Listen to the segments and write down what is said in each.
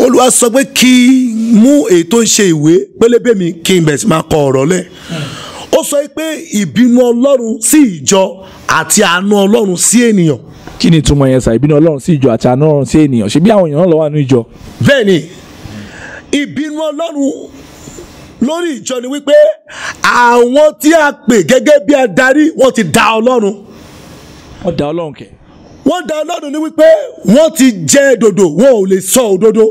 olúwa sọ pé kí n mú èyí tó ń ṣe ìwé pélébé mi kí n bẹ̀rẹ̀ sí máa kọ ọ̀rọ̀ lẹ̀ ó sọ pé ìbínú ọlọ́run sí ìjọ àti àánú ọlọ́run sí ènìyàn kí ni ìtumọ̀ yẹn sà ìbínú ọlọ́run sí ìjọ àti àánú ọlọ́run sí ènìyàn ṣe bí àwọn èèyàn náà lọ wà nínú ìjọ. bẹ́ẹ̀ ni ìbínú ọlọ́run lórí ìjọ ni wípé àwọn tí a pè gẹ́gẹ́ bí adarí wọ́n ti da ọlọ́run wọ́n da ọlọ́run kẹ̀. wọ́n da ọlọ́run ní wípé wọ́n ti jẹ́ dòdò wọn ò lè sọ òdodo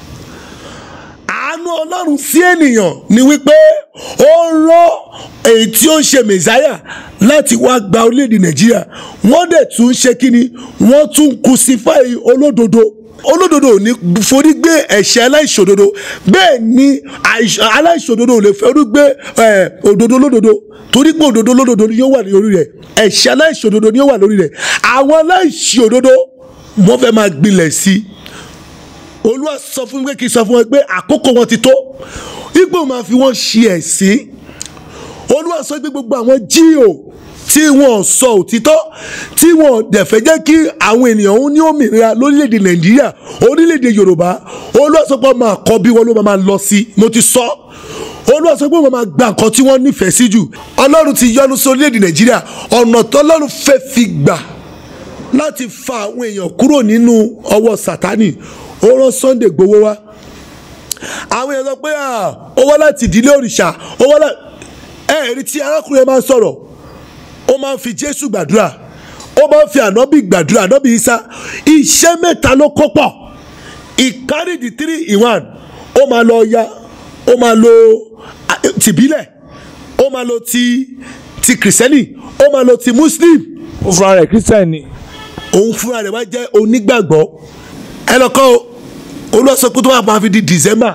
àánú ọlọ́run sí ènìyàn ni wípé ó rán èyí tí ó ń ṣe mẹ̀sáyà láti wá gba orílẹ̀-èdè nàìjíríà wọ́n dẹ̀ tún ń ṣe kínni wọ́n tún ń crucify olódodo olódodo ò ní forí gbé ẹ̀ṣẹ̀ aláìṣòdodo bẹ́ẹ̀ ni àìṣ- aláìṣòdodo ò lè forí gbé ẹ̀, òdodo olódodo torí pé òdodo olódodo ni yóò wà ní orí rẹ̀ ẹ̀ṣẹ̀ aláìṣòdodo ni yóò wà lórí rẹ̀ àwọn aláìṣòdodo wọ́n fẹ́ máa gbilẹ̀ sí i olúwa sọ fún mi pé kí n sọ fún wọn pé àkókò wọn ti tó ipò máa fi wọn ṣe ẹ̀sín olúwa sọ pé gbogbo àwọn jíò tí wọn sọ òtítọ́ tí wọn dẹ̀ fẹ́ jẹ́ kí àwọn ènìyàn ń ní òmìnira lórílẹ̀‐èdè nàìjíríà orílẹ̀‐èdè yorùbá olúwa sọ pé wọn máa kọ́ bí wọn ló máa lọ sí mo ti sọ olúwa sọ pé wọn máa gba nǹkan tí wọ́n nífẹ̀ẹ́ sí jù ọlọ́run ti yọ́nú sí orílẹ̀‐èdè nàìjíríà ọ̀nà tọ́lọ́run fẹ́ fi gbà láti fa àwọn èèyàn kúrò nínú ọwọ́ sátánì ó rán sunday gbowó wá àwọn èèyàn sọ pé "Ah, ó wá láti ìdílé òrìṣà ó wá láti ẹ̀ẹ́rì tí arákùnrin yẹn máa ń sọ̀rọ̀ ó máa ń fi jésù gbàdúrà ó máa ń fi ànábì gbàdúrà ànábì isa iṣẹ́ mẹ́ta ló kó pọ̀ ìkárí di three in one ó máa lọ ya ó máa lo ah, tìbílẹ̀ ó máa lo ti ti kìrìsìtẹ́nì ó máa lo ti muslim ó fúnra rẹ̀ christian ni. òun fúnra rẹ̀ wá jẹ́ onígbàgbọ́ ẹ lọ kọ́ o olùwàsó pé tó wà máa fi di december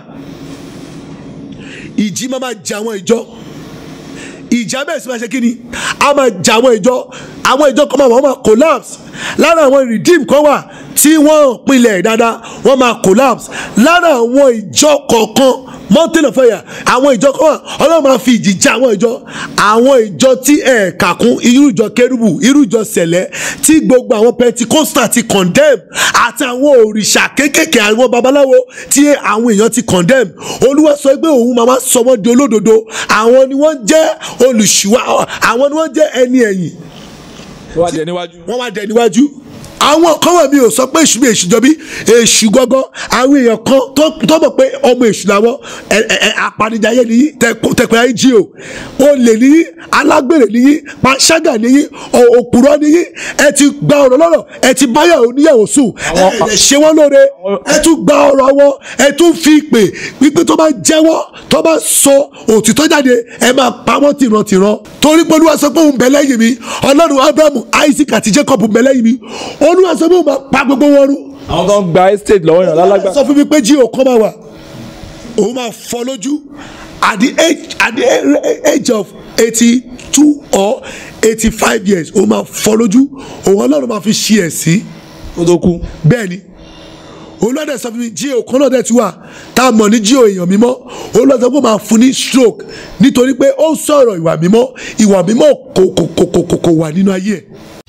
ìjì máa máa jà àwọn ìjọ ìjà bẹ́ẹ̀ sì máa ṣe kí ni a máa jà àwọn ìjọ àwọn ìjọ kan máa wọ́n máa collapse lára àwọn redeem kan wà tí wọ́n pinlẹ̀ dáadáa wọ́n máa collapse lára àwọn ìjọ kọ̀ọ̀kan mountain of fire àwọn ìjọ kan wà ọlọ́run máa fi ìjì jà àwọn ìjọ àwọn ìjọ tí ẹ̀ kàkún irú ìjọ kérúbù irú ìjọ sẹ̀lẹ̀ tí gbogbo àwọn pentikosta ti condemn àti àwọn òrìṣà kéékèèké àwọn babaláwo tí àwọn èèyàn ti condemn olúwa sọ pé òun máa máa sọ wọ́n di olódodo àwọn ni wọ́n jẹ́ olùṣùwà àwọn ni wọ́n jẹ́ ẹni ẹ̀yìn ó wá jẹ níwájú. wọ́n wá dẹ níwájú àwọn kan wà mí ò sọ pé èṣù bí èṣù jọbí èṣù gángan àwọn èèyàn kan tó tó mọ̀ pé ọmọ èṣù làwọn ẹ ẹ ẹ apanijayé nìyí tẹpẹ ayé jí o olè nìyí alágbèrè nìyí panṣágà nìyí ò- òpùrọ́ nìyí ẹ ti gba ọ̀rọ̀ lọ́rọ̀ ẹ ti báyàwó níyàwó sùn ẹ ẹ ṣe wọ́n lóore ẹ tún gba ọ̀rọ̀ wọn ẹ tún fi ìpè wípé tó bá jẹ́wọ́ tó bá sọ òtítọ́ jáde ẹ máa pa wọ́n tìrantìran torí pé olúwa sọ pé òun bẹ lẹ́yìn mi ọlọ́run abrahamu isaac àti jacob bẹ lẹ́yìn mi olúwa sọ pé òun máa pa gbogbo wọn rú àwọn tó ń gba estate lọ́wọ́ yàn lálágbà. sọ fún mi pé jí òkan máa wà òun máa fọ́ lójú at the age at the age of eighty two or eighty five years òun máa fọ́ lójú òun ọlọ́run máa fi ṣí ẹ̀ sí ó tó kú. bẹ́ẹ̀ ni olùwàdà sọ fún mi jí òkan náà dẹ̀ ti wà tá a mọ̀ ní jí èèyàn mímọ́ olùwàdà sọ pé ó máa fún ní stroke nítorí pé ó sọ̀rọ̀ ìwà mímọ́ ìwà mímọ́ kò kò kò kò kò kò wà nínú ayé ẹ̀.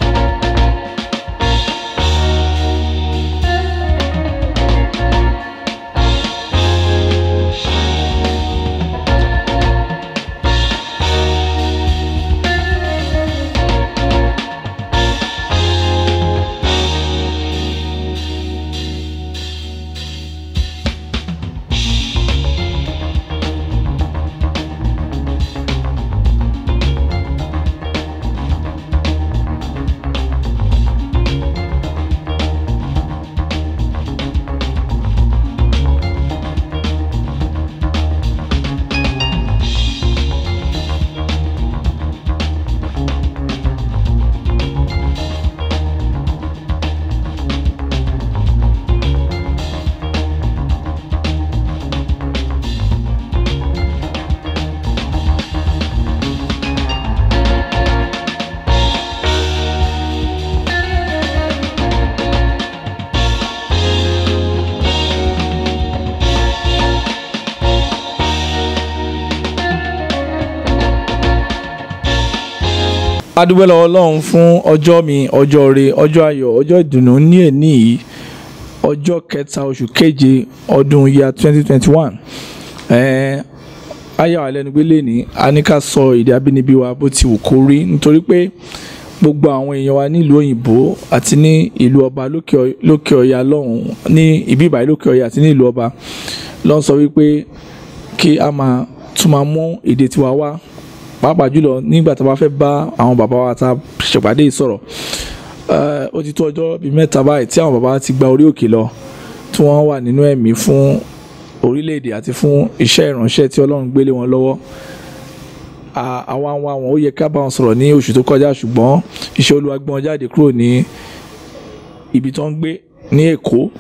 a dúpẹ́ lọ́wọ́ ọlọ́run fún ọjọ́ mi ọjọ́ re ọjọ́ ayọ̀ ọjọ́ ìdùnnú ní èní yìí ọjọ́ kẹta oṣù keje ọdún yíya twenty twenty one ayé wa lẹ́nu gbé lẹ́ni a ní ká sọ èdè abínibí wa bó ti wù kó rí nítorí pé gbogbo àwọn èèyàn wa nílùú òyìnbó àti ní ìlú ọba lókè Ọy- lókè ọya lọ́hùn ní ìbí ìbàyí lókè ọya àti ní ìlú ọba ló ń sọ wípé kí a máa tún máa mú èdè tiwa wá pàápàá jùlọ nígbà tá a bá fẹ́ bá àwọn bàbá wa tá a ṣèpàdé yìí sọ̀rọ̀ Eh, ó ti tó ọjọ́ bíi mẹ́ta báyìí tí àwọn bàbá ti gba orí òkè lọ tí wọ́n wà nínú ẹ̀mí fún orílẹ̀-èdè àti fún iṣẹ́ ìránṣẹ́ tí ọlọ́run gbélé wọn lọ́wọ́ À- àwa wa wọn ó yẹ ká bá wọn sọ̀rọ̀ ní oṣù tó kọjá ṣùgbọ́n iṣẹ́ olúwa gbé wọn jáde kúrò ní ibi tó ń gbé ní èkó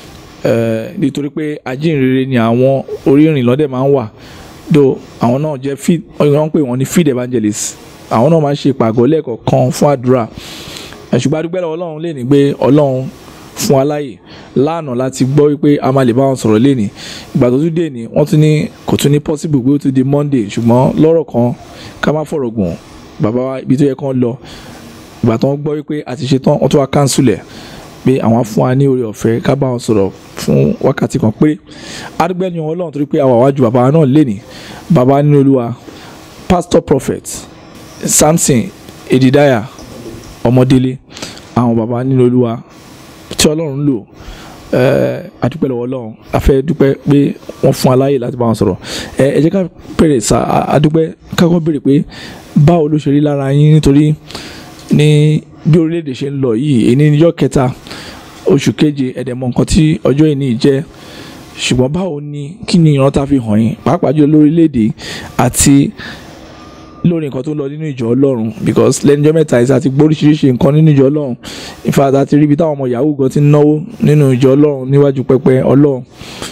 eh, nítorí pé ajínrere ni àwọn orí ìrìn lọ́dẹ̀ máa ń wà do àwọn náà jẹ́ feed wọ́n ń pè wọ́n ní feed evangelist àwọn náà máa ń ṣe ìpàgọ́ lẹ́ẹ̀kọ̀ọ̀kan fún àdúrà Eh, ṣùgbọ́n a dúpẹ́ lọ́wọ́ ọlọ́run lè ní pé ọlọ́run fún wa láàyè lánàá láti gbọ́ wípé a máa lè bá wọn sọ̀rọ̀ lẹ́ni ìgbà tó tún dé ní wọ́n tún ní kò tún ní possible pé ó tún di monday ṣùgbọ́n lọ́rọ̀ kan ká má fọ̀rọ̀ gùn bàbá wa ibi tó yẹ kán lọ ìgbà tó ń gbọ́ wípé a ti ṣe tán wọ́n tún wá cancel ẹ̀ pé àwọn á fún wa ní oore ọ̀fẹ́ ká bá wọn sọ̀rọ̀ fún wákàtí kan pé adúgbẹ́ ni ọlọ́run torí pé àwa wájú bàbá wa náà lẹ́ni bàbá nínú olúwa pastor prophet samson edidaya ọmọdélé àwọn bàbá nínú olúwa tí ọlọ́run lò eh, a dúpẹ́ lọ́wọ́ ọlọ́run a fẹ́ dúpẹ́ pé wọ́n fún aláyè láti bá wọn sọ̀rọ̀ ẹ ẹ jẹ́ ká bèrè sá a- a dúpẹ́ kákọ́ bèrè pé báwo ló ṣe rí lára yín nítorí ní bí orílẹ̀-èdè ṣe ń lọ yìí èyí ní ọjọ́ kẹta oṣù keje ẹ̀dẹ̀mọ̀ nǹkan tí ọjọ́ ìní jẹ́ ṣùgbọ́n báwo ni kí ni ìran tá a fi hàn yín pàápàá jùlọ lórílẹ̀-èdè àti lórí nǹkan tó ń lọ nínú ìjọ ọlọ́run because lẹ́nujọ́ mẹ́ta ẹ̀sà ti gbóríṣiríṣi nǹkan nínú ìjọ ọlọ́run in fact àti ríbi táwọn ọmọ yahoo gan ti ń náwó nínú ìjọ ọlọ́run níwájú pẹpẹ ọlọ́run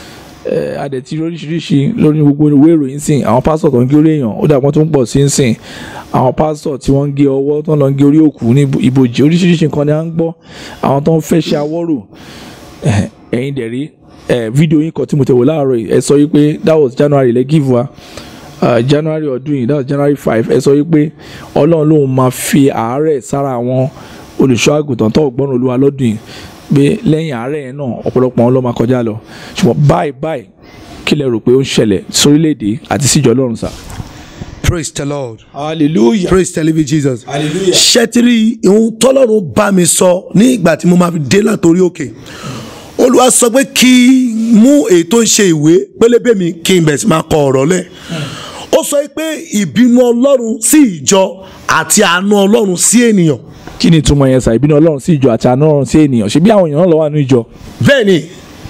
ẹ̀ adẹ̀tí oríṣiríṣi lórí gbogbo ìwé ìròyìn sìn àwọn pásítọ̀ tó ń gé orí èèyàn ó dàgbọ́n tó ń pọ̀ sí ń sìn àwọn pásítọ̀ tí wọ́n ń gé ọwọ́ tó ń lọ ń gé orí òkú ní ibo- ibojì oríṣiríṣi nǹkan ni à ń gbọ́ àwọn tó ń fẹ́ ṣe awọ́rò ẹ̀, ẹ̀yin dẹ̀ rí ẹ̀, fídíò yín kan tí mo tẹ̀ wò láàárọ̀ yìí ẹ sọ yìí pé that was January lẹ́ give wa uh, january ọdún yìí that was january five ẹ sọ wípé ọlọ́run lòun máa fi àárẹ̀ sára àwọn olùṣọ́ àgùntàn tó gbọ́n olúwa lọ́dún yìí pé lẹ́yìn àárẹ̀ yẹn náà ọ̀pọ̀lọpọ̀ wọn ló máa kọjá lọ ṣùgbọ́n báyìí báyìí kí lẹ rò pé ó ń ṣẹlẹ̀ sórílẹ̀‐èdè àti síjọ ọlọ́run sà. praise the lord hallelujah praise the living jesus. hallelujah. ṣẹ́tìrì ìhun tọ́lọ́run bá mi sọ ní ìgbà tí mo máa fi dé látòrí òkè olúwa sọ pé kí n mú èyí tó ń ṣe ìwé pélébé mi kí n bẹ̀rẹ̀ sí máa kọ ọ̀rọ̀ lẹ̀ ó sọ pé ìbínú ọlọ́run sí ìjọ àti àánú ọlọ́run sí ènìyàn kí ni ìtumọ̀ yẹn sà ìbínú ọlọ́run sí ìjọ àti àánú ọlọ́run sí ènìyàn ṣe bí àwọn èèyàn náà lọ wà nínú ìjọ. bẹ́ẹ̀ ni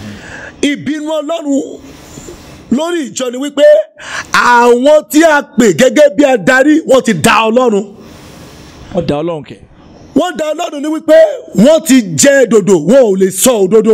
ìbínú ọlọ́run lórí ìjọ ni wípé àwọn tí a pè gẹ́gẹ́ bí adarí wọ́n ti da ọlọ́run wọ́n da ọlọ́run kẹ̀. wọ́n da ọlọ́run ní wípé wọ́n ti jẹ́ dòdò wọn ò lè sọ òdodo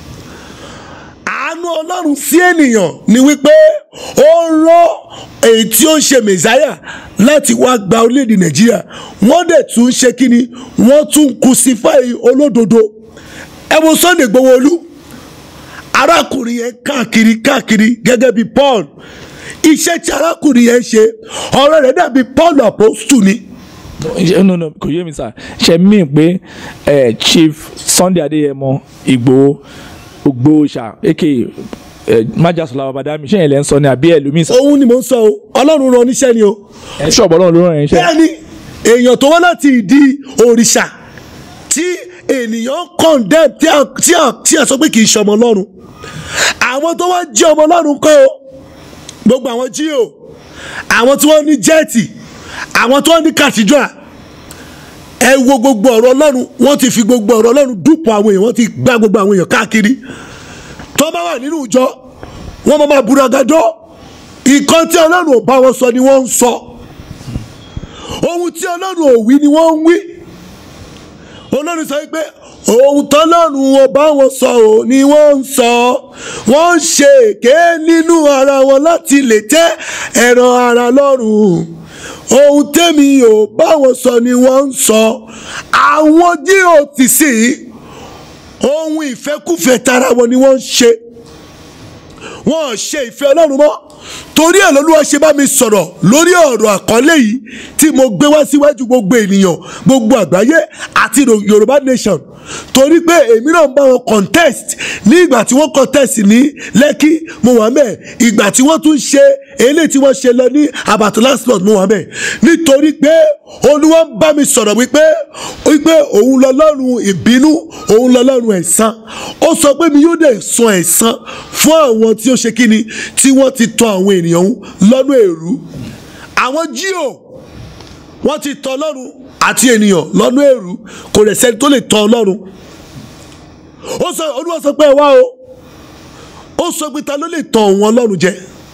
àánú ọlọ́run sí ènìyàn ni wípé ó rán èyí tí ó ń ṣe mẹ̀sáyà láti wá gba orílẹ̀-èdè nàìjíríà wọ́n dẹ̀ tún ń ṣe kíni wọ́n tún ń crucify olódodo ẹ wo Sunday Igboho Olú arákùnrin yẹn káàkiri káàkiri gẹ́gẹ́ bí Paul iṣẹ́ tí arákùnrin yẹn ṣe ọ̀rọ̀ rẹ̀ dàbí Paul apostle ni Ṣé- no no kò yé mi sà ṣe mí pé eh, chief sunday adéyẹmọ ìgbòho ògbóòṣà aka eh, májàsọlá babadami ṣé yẹn lẹ ń sọ ni àbí ẹlòmíín sà. òun ni mò ń sọ o ọlọ́run rán oníṣẹ́ ni o ẹ ṣọ̀bọ̀ ọlọ́run ló rán yẹn ṣe. bẹ́ẹ̀ni èèyàn tó wá láti ìdí òrìṣà tí ènìyàn condemn tí a tí a tí a sọ pé kì í ṣọmọ ọlọ́run àwọn tó wá jẹ́ ọmọ ọlọ́run kọ́ o gbogbo àwọn jíò àwọn tí wọ́n ní jẹ́ẹ̀tì àwọn tí wọ́n ní cathedral ẹ wo gbogbo ọ̀rọ̀ ọlọ́run wọ́n ti fi gbogbo ọ̀rọ̀ ọlọ́run dúpọ̀ àwọn èèyàn wọ́n ti gbá gbogbo àwọn èèyàn káàkiri tó bá wà nínú ìjọ wọ́n máa máa buragadọ́ nǹkan tí ọlọ́run ò bá wọn sọ ni wọ́n ń sọ ohun tí ọlọ́run ò wí ni wọ́n ń wí ọlọ́run sọ pé ohun tọ́lọ́run ò bá wọn sọ ò ní wọ́n ń sọ wọ́n ń ṣe èké nínú ara wọn láti lè tẹ́ ẹran ara lọ́rùn ohun tẹ́mi ò bá wọn sọ ni wọ́n ń sọ àwọn jíò tì sí ohun ìfẹ́kùfẹ́ tara wọn ni wọ́n ń ṣe wọn ò ṣe ìfẹ́ ọlọ́run mọ́ torí ẹ̀ lọ́lúwa ṣe bá mi sọ̀rọ̀ lórí ọ̀rọ̀ àkọlé yìí tí mo gbé wá síwájú gbogbo ènìyàn gbogbo àgbáyé àti Ro- Yorùbá nation torí pé èmi náà ń bá wọn contest ní ìgbà tí wọ́n contest ní lẹ́kí mo wà mẹ́ẹ̀ ìgbà tí wọ́n tún ṣe eléyìí tí wọ́n ṣe lọ ní àbàtò last month mo wà mẹ́ẹ̀ nítorí pé olúwa ń bá mi sọ̀rọ̀ wípé wípé òun lọ́lọ́run ìbínú òun lọ́lọ́run ẹ̀san ó sọ pé mi yóò dẹ̀ san ẹ̀san fún àwọn tí ó ṣe kíni tí wọ́n ti tọ àwọn ènìyàn lọ́nà èrú àwọn jíò wọ́n ti tọ ọlọ́run àti ènìyàn lọ́nà èrú kò rẹ̀ sẹ́ni tó lè tọ ọlọ́run ó sọ olúwa sọ pé ẹ wá o ó sọ pé ta ló lè tọ òun ọlọ́run jẹ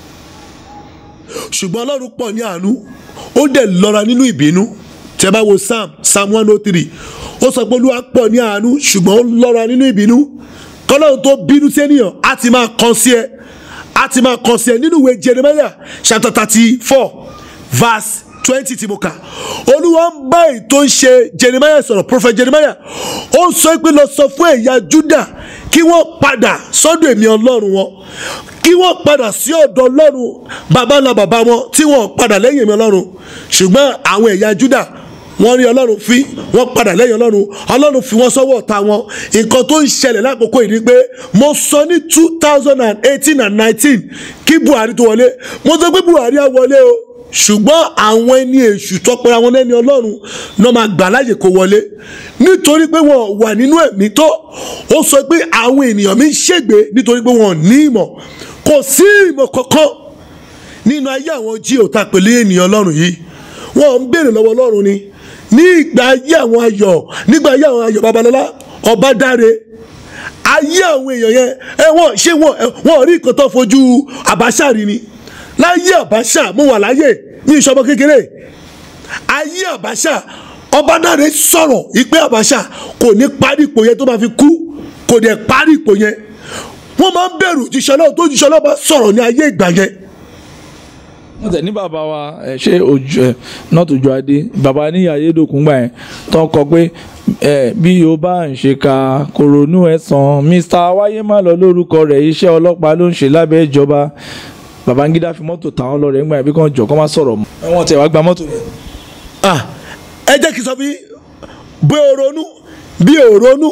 ṣùgbọ́n ọlọ́run pọ̀ ní àánú ó dẹ̀ lọ́ra nínú ìbínú tẹ́ bá wo psalm psalm one oh three ó sọ pé olúwa pọ̀ ní àánú ṣùgbọ́n ó lọ́ra nínú ìbínú kọ́lọ́run tó bínú sí ènìyàn á ti máa kàn sí ẹ á ti máa kàn sí ẹ nínú ìwé jeremiah chapter thirty four verse twenty tí mo kà olúwa ń bá ètò ń ṣe jeremiah sọ̀rọ̀ prophet jeremiah ó sọ pé lọ sọ fún ẹ̀yà juda kí wọ́n padà sọ́dọ̀ èmi ọlọ́run wọn kí wọ́n padà sí ọ̀dọ̀ ọlọ́run bàbá ńlá bàbá wọn tí wọ́n padà lẹ́yìn èmi ọlọ́run ṣùgbọ́n àwọn ẹ̀yà juda wọ́n rí ọlọ́run fi wọ́n padà lẹ́yìn ọlọ́run ọlọ́run fi wọ́n sọ́wọ́ ọ̀tá wọn nǹkan tó ń ṣẹlẹ̀ lákòókò yìí ni pé mo sọ ní two thousand and eighteen and nineteen kí buhari tó wọlé mo sọ pé buhari á wọlé o ṣùgbọ́n àwọn ẹni èṣù tọpẹ́ra wọn lẹ́ni ọlọ́run náà máa gbà láyè kó wọlé nítorí pé wọn wà nínú ẹ̀mí tó ó sọ pé àwọn ènìyàn mi ń ṣègbè nítorí pé wọn ò ní ìmọ̀ kò sí ìmọ̀ kankan nínú ayé àwọn jí òta pẹ̀lú ènìyàn ọlọ́run yìí wọn ń béèrè lọ́wọ́ ọlọ́run ni ní ìgbà ayé àwọn ayọ̀ nígbà ayé àwọn ayọ̀ babalọ́lá ọba dáre ayé àwọn èèyàn yẹn ẹ wọn ṣé wọn wọn rí nǹkan tó fojú àbáṣà rí ni láyé àbáṣà mo wà láyé ní ìṣọmọ kékeré ayé àbáṣà ọba dáre sọ̀rọ̀ ìpè àbáṣà kò ní parí ipò yẹn tó máa fi kú kò dẹ̀ parí ipò yẹn wọ́n máa ń bẹ̀rù jíṣẹ́ náà tó jíṣẹ́ náà bá sọ̀rọ̀ ní ayé ìgbà yẹn wọ́n tẹ̀ ní bàbá wa ẹ̀ ṣé ojú ẹ̀ not ojú adé bàbá ní ayédòkun gbà yẹn tó kọ pé ẹ̀ bí o bá ń ṣe ka kòrónú ẹ̀ sàn mr wáyé má lọ lórúkọ rẹ̀ iṣẹ́ ọlọ́pàá ló ń ṣe lábẹ́ ìjọba babangida fi mọ́tò táwọn lọ rẹ̀ ńgbà yẹn bí kàn jọ kọ́ máa sọ̀rọ̀ mọ́ ẹ̀ wọ́n tẹ̀ wá gba mọ́tò yẹn. ah ẹ jẹ́ kí n sọ bí bí o ronú bí o ronú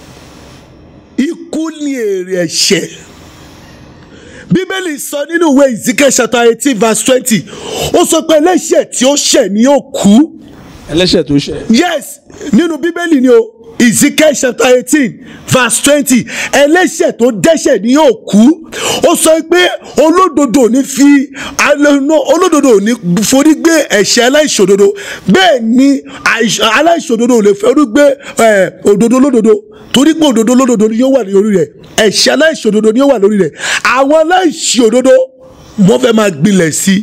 ikú ni èrè ẹ̀ṣẹ̀ bíbélì sọ nínú ìwé Ezekiel chapter eighteen verse twenty ó sọ pé ẹlẹ́ṣẹ̀ tí ó ṣẹ̀ ni yóò kú ẹlẹ́ṣẹ̀ tó ṣẹ̀. yes nínú bíbélì ni o Ezekiel chapter eighteen verse twenty ẹlẹ́ṣẹ̀ tó dẹ́ṣẹ̀ ni yóò kú ó sọ pé olódodo ò ní fi alẹ́nu olódodo ò ní forí gbé ẹ̀ṣẹ̀ aláìṣòdodo bẹ́ẹ̀ ni àìṣ- aláìṣòdodo ò lè forí gbé ẹ̀, òdodo olódodo torí pé òdodo olódodo ni yóò wà lórí rẹ̀ ẹ̀ṣẹ̀ aláìṣòdodo ni yóò wà lórí rẹ̀ àwọn aláìṣòdodo wọ́n fẹ́ máa gbilẹ̀ sí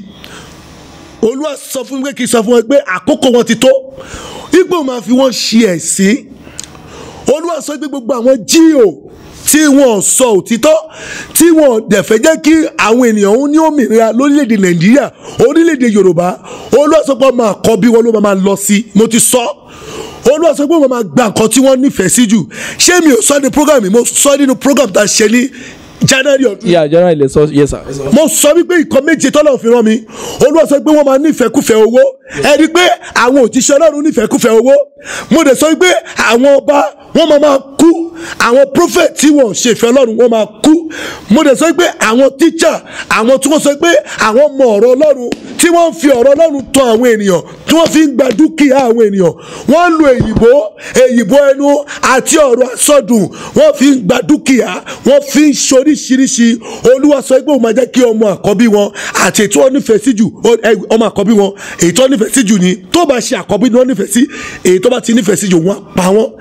i olúwa sọ fún mi pé kí n sọ fún wọn pé àkókò wọn ti tó ipò máa fi wọn ṣe ẹ̀sín olúwa sọ pé gbogbo àwọn jíò tí wọn sọ òtítọ́ tí wọn dẹ̀ fẹ́ jẹ́ kí àwọn ènìyàn ń ní òmìnira lórílẹ̀‐èdè nàìjíríà orílẹ̀‐èdè yorùbá olúwa sọ pé wọn máa kọ́ bí wọn ló máa lọ sí mo ti sọ olúwa sọ pé wọn máa gba nǹkan tí wọ́n nífẹ̀ẹ́ sí jù ṣé mi ò sọ ní program mi mo sọ nínú program tá a ṣe ní january ọdún ìyá àjọyọ̀ ilẹ̀ sọ yes sir. mo sọ wípé nǹkan méje tọ́lọ̀ fi rán mi olúwa sọ pé wọ́n máa nífẹ̀ẹ́kúfẹ̀ẹ́ owó ẹni pé àwọn òjíṣẹ́ ọlọ́run nífẹ̀ẹ́kúfẹ̀ẹ́ owó mo dẹ̀ sọ wípé àwọn ọba wọ́n máa máa kú àwọn prophet tí wọ́n ṣe ìfẹ́ ọlọ́run wọ́n máa kú mo dẹ̀ sọ wípé àwọn teacher àwọn tí wọ́n sọ pé àwọn mọ ọ̀rọ̀ ọlọ́run tí wọ́n ń fi ọ̀rọ̀ ọlọ́run tọ́ àwọn ènìyàn tí wọ́n fi ń gba dúkìá àwọn ènìyàn wọ́n ń lo èyìnbó èyìnbó ẹnu àti ọ̀rọ̀ àsọdùn wọ́n fi ń gba dúkìá wọ́n fi ń ṣoríṣiríṣi olúwa sọ pé òun máa jẹ́ kí ọmọ àkọ́bí wọn àti ètò wọn nífẹ̀ẹ́ sí jù ó- ẹ, ọmọ àkọ́bí wọn èyí tó nífẹ̀ẹ́ sí jù ni tó bá ṣe àkọ́bí ni wọ́n nífẹ̀ẹ́ sí èyí tó bá ti nífẹ̀ẹ́ sí jù wọ́n á pa wọ́n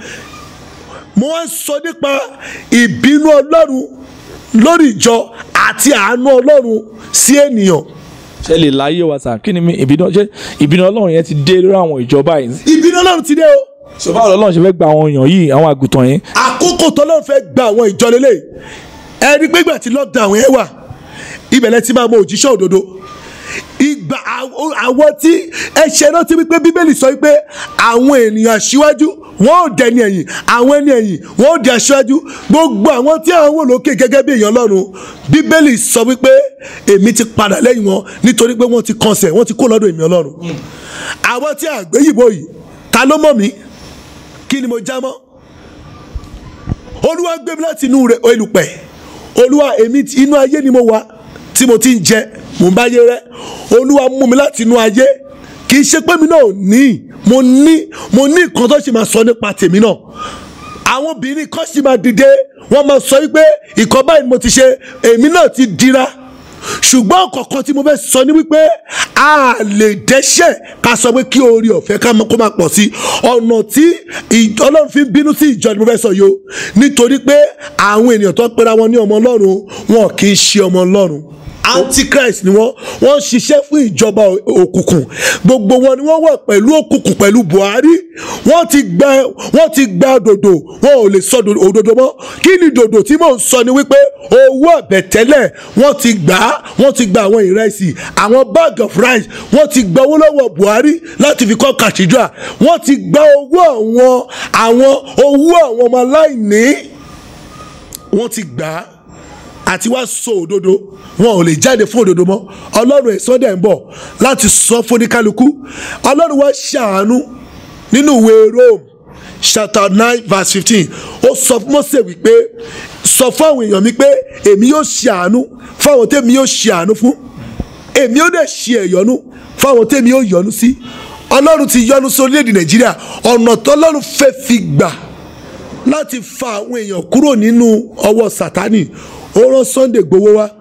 mo wá ń sọ nípa ìbínú ọlọ́run lórí ìjọ àti àánú ọlọ́run sí ènìyàn ṣe lè láyé wa sà kí ni mi ìbínú ṣe ìbínú ọlọ́run yẹn ti dé lórí àwọn ìjọba yìí. ìbínú ọlọ́run ti dé o sọ báwo lọ́lọ́run ṣe fẹ́ gba àwọn èèyàn yìí àwọn àgùntàn yẹn. àkókò tọ́lọ́run fẹ́ gba àwọn ìjọ lélẹ̀ ẹni gbégbà tí lockdown yẹn wà ibẹ̀lẹ̀ ti máa mọ òjíṣẹ́ òdodo ìgbà àw- àwọn tí ẹ̀ṣẹ̀ náà ti wípé bíbélì sọ wípé àwọn ènìyàn aṣíwájú wọn ò dẹni ẹ̀yìn àwọn ẹni ẹ̀yìn wọn ò di aṣíwájú gbogbo àwọn tí àwọn wò lókè gẹ́gẹ́ bí èèyàn lọ́run bíbélì sọ wípé èmi ti padà lẹ́yìn wọn nítorí pé wọ́n ti kọsẹ̀ wọ́n ti kó lọ́dọ̀ èmi ọlọ́run àwọn tí àgbéyìnbó yìí ta ló mọ̀ mí kí ni mo já mọ́ olúwa gbé mi láti inú rẹ̀ olùpẹ̀ olúwa èmi ti- inú ayé ni mo wà tí mo ti ń jẹ mò ń báyé rẹ olúwa mú mi láti inú ayé kì í ṣe pé mi náà ò ní mo ní mo ní nǹkan tó ṣe máa sọ nípa tèmi náà àwọn obìnrin kan sì máa dìde wọ́n máa sọ wípé ìkan báyìí ni mo ti ṣe èmi náà ti dira ṣùgbọ́n kọ̀ọ̀kan tí mo fẹ́ sọ ni wípé a lè dẹ́ṣẹ̀ ká sọ pé kí orí ọ̀fẹ́ ká mọ́- kó máa pọ̀ sí ọ̀nà tí ì- ọlọ́run fi ń bínú sí ìjọ ni mo fẹ́ sọ yìí o nítorí pé àwọn ènìyàn tó ń pera wọn ní ọmọ ọlọ́run wọn kì í ṣe ọmọ ọlọ́run antichrist ni wọ́n wọ́n ń ṣiṣẹ́ fún ìjọba ò- òkùnkùn gbogbo wọn ni wọ́n wà pẹ̀lú òkùnkùn pẹ̀lú buhari wọ́n ti gba wọ́n ti gba dòdò wọn ò lè sọ dòdò- òdodo mọ́ kí ni dòdò tí mò ń sọ ni wípé owó àbẹ̀tẹ́lẹ̀ wọ́n ti gbà á wọ́n ti gba àwọn ìrẹsì àwọn bag of rice wọ́n ti gba owó lọ́wọ́ buhari láti fi kọ́ cathedral wọ́n ti gba owó àwọn àwọn owó àwọn ọmọ aláìní wọ́n ti gbà á àti wá sọ òdodo wọn ò lè jáde fún òdodo mọ́ ọlọ́run ẹ̀sán dẹ̀ ń bọ̀ láti sọ fún oníkálukú ọlọ́run wá ṣàánú nínú ìwé rome chapter nine verse fifteen ó sọ fún Mósè wípé sọ fún àwọn èèyàn mi pé èmi yóò ṣàánú fáwọn tèmi yóò ṣàánú fún èmi yóò dẹ̀ ṣe ẹ̀yọ́nú fáwọn tèmi yóò yọ́nú sí ọlọ́run ti yọ́nú sí orílẹ̀-èdè nàìjíríà ọ̀nà tọ́lọ́run fẹ́ fi gbà láti fa àwọn èèyàn kúrò nínú ọwọ́ sátánì ó rán Sunday gbowó wá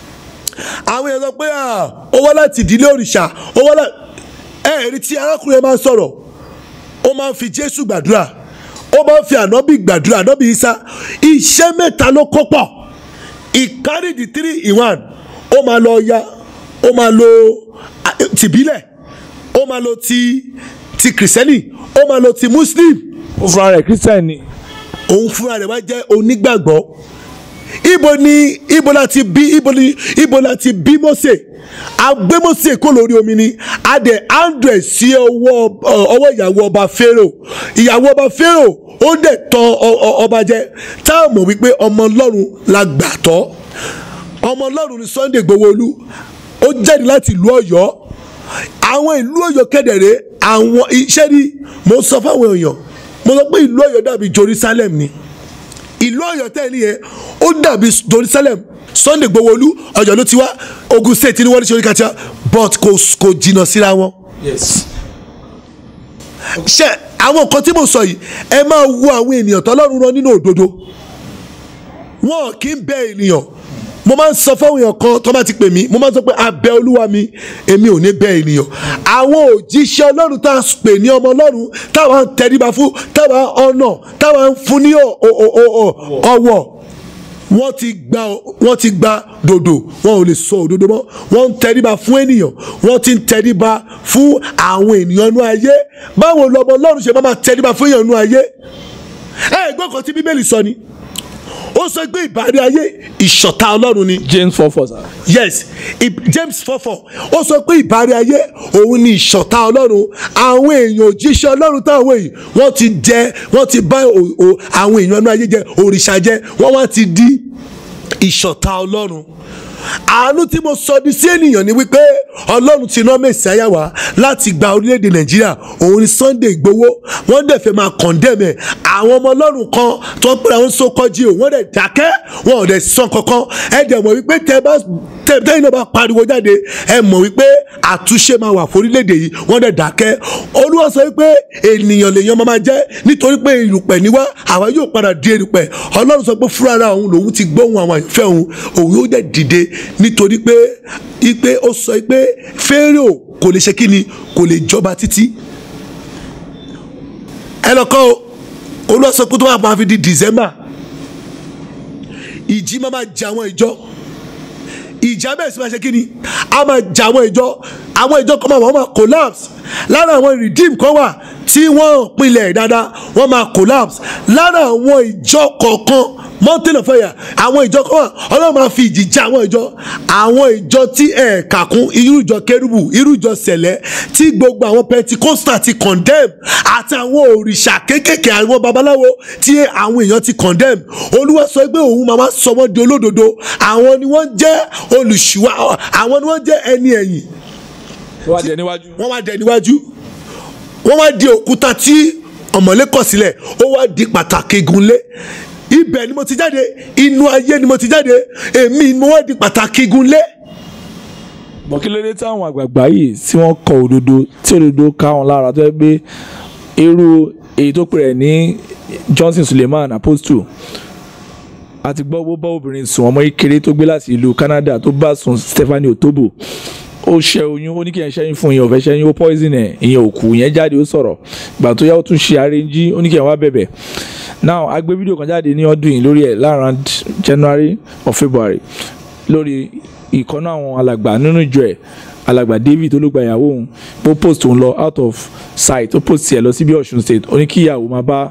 àwọn èèyàn sọ pé "Ah, ó wá láti ìdílé òrìṣà ó wá láti ẹ̀ẹ́rì tí arákùnrin máa ń sọ̀rọ̀ ó máa ń fi Jésù gbàdúrà ó máa ń fi ànábì gbàdúrà ànábì Isa iṣẹ́ mẹ́ta ló kó pọ̀ he carry the three in one ó máa lọ ya ó máa lo ah, tìbílẹ̀ ó máa lo ti ti kìrìsìtẹ́nì ó máa lo ti muslim ó fúnra rẹ̀ christian ni òun fúnra rẹ̀ wá jẹ́ onígbàgbọ́ ibo ni ibo la ti bí ibo ni ibo la ti bí Mósè a gbé Mósè kó lórí omi ni a dẹ̀ andrew sí ọwọ́ ọwọ́ ìyàwó ọba Pharaoh ìyàwó ọba Pharaoh ó dẹ̀ tàn ọ- ọ- ọba jẹ tá a mọ̀ wípé ọmọ ọlọ́run la gbà tọ́ ọmọ ọlọ́run ni Sunday Igbohoolu ó jáde láti ìlú Ọ̀yọ́ àwọn ìlú Ọ̀yọ́ kẹdẹrẹ àwọn iṣẹ́ ni mo sọ fáwọn èèyàn mo sọ pé ìlú Ọ̀yọ́ dàbí Jerusalem ni ìlú Ọ̀yọ́ tẹ́lẹ̀ yẹn ó dàbí Jerusalem Sunday Igbohoolu Ọ̀yọ́ ló ti wá Ogun State ni wọ́n ní sori kàtà but kò kò jìnnà síra wọn yes ṣe àwọn nǹkan tí mo sọ yìí ẹ máa wo àwọn ènìyàn tọ́lọ́run rán nínú òdodo wọn kì í bẹ ènìyàn mo máa ń sọ fáwọn èèyàn kan tó bá ti pè mí mo máa ń sọ pé abẹ olúwa mi èmi ò ní bẹ ènìyàn àwọn òjíṣẹ́ ọlọ́run tá a pè ní ọmọ ọlọ́run táwa ń tẹríba fún táwa ń ọ̀nà táwa ń fún ní ọ̀- ọ̀- ọ̀- ọ̀- ọ̀wọ̀ wọ́n ti gba wọ́n ti gba dòdò wọn ò lè sọ òdodo mọ́ wọ́n ń tẹríba fún ènìyàn wọ́n ti ń tẹríba fún àwọn ènìyàn inú ayé báwo lọmọ ọlọ́run ṣe máa máa tẹríba fún èèyàn inú ayé ẹ gbọ́ kan tí bíbélì sọ ni ó sọ pé ìbárí ayé ìṣọ̀tá ọlọ́run ni james four four sir. yes I- james fọfọ ó sọ pé ìbárí ayé òun ni ìṣọ̀tá ọlọ́run àwọn èèyàn òjíṣẹ́ ọlọ́run táwọn èyí wọ́n ti jẹ wọ́n ti bá o- o- àwọn èèyàn inú ayé jẹ òrìṣà jẹ wọ́n wá ti di ìṣọ̀tá ọlọ́run àánú tí mo sọ di sí ènìyàn ni wípé ọlọ́run ti rán mẹ́sàáyà wá láti gba orílẹ̀-èdè nàìjíríà òun ni sunday igbowó wọ́n dẹ̀ fẹ́ máa condemn ẹ̀ àwọn ọmọ ọlọ́run kan tó ń pèrè àwọn sókọ́jì o wọ́n dẹ̀ dákẹ́ wọn ò dẹ̀ sàn kankan ẹ dẹ̀ mọ̀ wípé tẹ bá tẹ tẹ́yìn náà bá pariwo jáde ẹ mọ̀ wípé àtúnṣe máa wà fórílẹ̀-èdè yìí wọ́n dẹ̀ dákẹ́ olúwa sọ wípé ènìyàn lèèyàn máa máa jẹ́ nítorí pé erùpẹ̀ ni wá àwa yóò padà di erùpẹ̀ ọlọ́run sọ pé fúnra òun lòun ti gbóhùn àwọn àyànfẹ́ òun òun yóò dẹ̀ dìde nítorí pé ipe ó sọ pé Fáráò kò lè ṣe kí ni kò lè jọba títí ẹ lọ kọ́ o olúwa sọ pé tó bá máa fi di December ìjì máa máa jẹ àwọn ìjọ ìjà bẹ́ẹ̀ sì máa ṣe kí ni a máa jà àwọn ìjọ àwọn ìjọ kan máa wọ́n máa collapse lára àwọn redeem kan wà tí wọ́n pinlẹ̀ dáadáa wọ́n máa collapse lára àwọn ìjọ kọ̀ọ̀kan mountain of fire àwọn ìjọ kan wà ọlọ́run máa fi ìjì jà àwọn ìjọ àwọn ìjọ tí ẹ̀ kàkún irú ìjọ kérúbù irú ìjọ sẹ̀lẹ̀ tí gbogbo àwọn pentikosta ti condemn àti àwọn òrìṣà kéékèèké àwọn babaláwo tí àwọn èèyàn ti condemn olúwa sọ pé òun máa sọ wọ́n di olódodo àwọn ni wọ́n jẹ́ olùṣùwà àwọn ni wọ́n jẹ́ ẹni ẹ̀yìn tó wá jẹ níwájú. wọ́n wá dẹ níwájú wọ́n wá di òkúta tí ọ̀mọ̀lé kọ̀ sílẹ̀ ó wá di pàtàkì igunlé ibẹ̀ ni mo ti jáde inú ayé ni mo ti jáde èmi ni mo wá di pàtàkì igunlé bọ̀ kí ló dé táwọn àgbààgbà yìí tí wọ́n kọ òdodo tí òdodo ká wọn lára tó yẹ pé irú èyí tó pè rẹ̀ ní Johnson Suleiman Apostle àti gbọ́ bó bá obìnrin sùn ọmọ kékeré tó gbé láti ìlú Canada tó bá sùn Stephanie Otobo ó ṣe oyún ó ní kí ẹ ṣẹ́yìn fún ìyẹn ò fẹ́ ṣẹ́yìn ó poison ẹ̀ ìyẹn ò kú ìyẹn jáde ó sọ̀rọ̀ ìgbà tó yá ó tún ṣe arẹ́njí ó ní kí ẹ wá bẹ̀bẹ̀ now a gbé fídíò kan jáde ní ọdún yìí lórí ẹ̀ láàrin January or February lórí ìkọ́nà àwọn alàgbà nínú ìjọ ẹ̀ alàgbà David olùgbà ìyàwó òun ó post òun lọ out of sight ó post ẹ̀ lọ sí bí Ọ̀ṣun state ó ní kí ìyàwó máa bá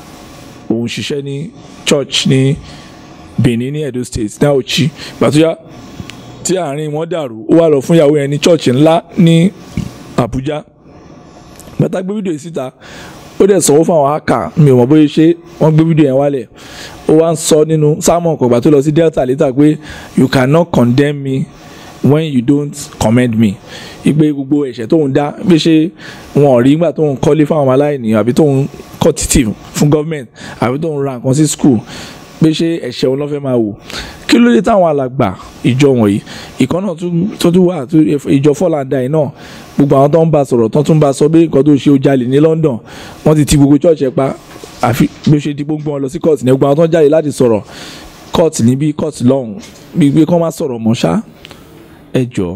òun ṣiṣẹ́ ní church ní Benin ní Edo state ní Auchi gbàtúyà tí àárín wọn dàrú ó wá lọ fún ìyàwó yẹn ní church ńlá ní Abuja gbàtà gbé fídíò yìí síta ó dẹ̀ sanwó fún àwọn haka mi ò mọ̀ bóyá ṣe wọ́n gbé fídíò yẹn wálẹ̀ ó wá ń sọ nínú sámọ̀ kọ̀gbà tó lọ sí Delta later pé you cannot condemn me when you don't commend me ìgbé gbogbo ẹ̀ṣẹ̀ tóun dá bí ṣe wọn ò rí nígbà tóun kọ́lé fún àwọn aláìní àbí tóun kọ́ títì fún government àbí tóun ra nǹkan sí school pé ṣé ẹ̀ṣẹ̀ òun ló fẹ́ máa wò kí ló dé táwọn alàgbà ìjọ wọ̀nyí ìkan náà tó tún wà ìjọ fọ́làndà yìí náà gbogbo àwọn tó ń bá sọ̀rọ̀ tó tún bá sọ pé nǹkan tó ṣe ó jalè ní London wọ́n ti ti gbogbo church ẹ̀ pa àfi bí ó ṣe di gbogbo wọn lọ sí court ní gbogbo àwọn tó ń jáde láti sọ̀rọ̀ court níbí court lọ́hùn bí pé kọ́ máa sọ̀rọ̀ mọ́ ṣá ẹ jọ